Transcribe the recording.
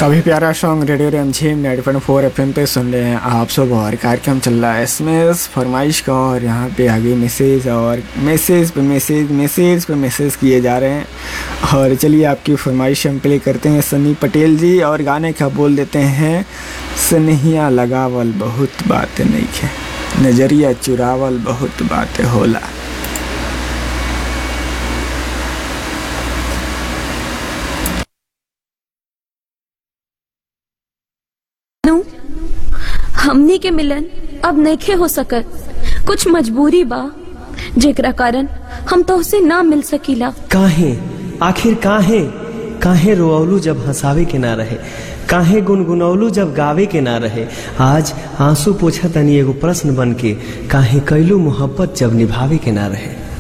काफ़ी प्यारा song radio Rimjhim night point four F पे सुन रहे हैं आप सब और कार्यक्रम चल रहा है इसमें फरमाइश का और यहाँ पे आगे मैसेज और मैसेज पे मैसेज मैसेज पे मैसेज किए जा रहे हैं और चलिए आपकी फरमाइश हम प्ले करते हैं सनी पटेल जी और गाने का बोल देते हैं सनहिया लगावल बहुत बात नहीं है नजरिया चुरावल बहुत बात होला नु हमनी के मिलन अब नइखे हो सकत कुछ मजबूरी बा जेकरा कारण हम तोहसे ना मिल सकीला काहे आखिर काहे काहे रोअलू जब हंसावे के ना रहे काहे गुनगुनौलू जब गावे के ना रहे आज आंसू पोछा तनी एगो प्रश्न बन के काहे कैलू मोहब्बत जब निभावे के ना रहे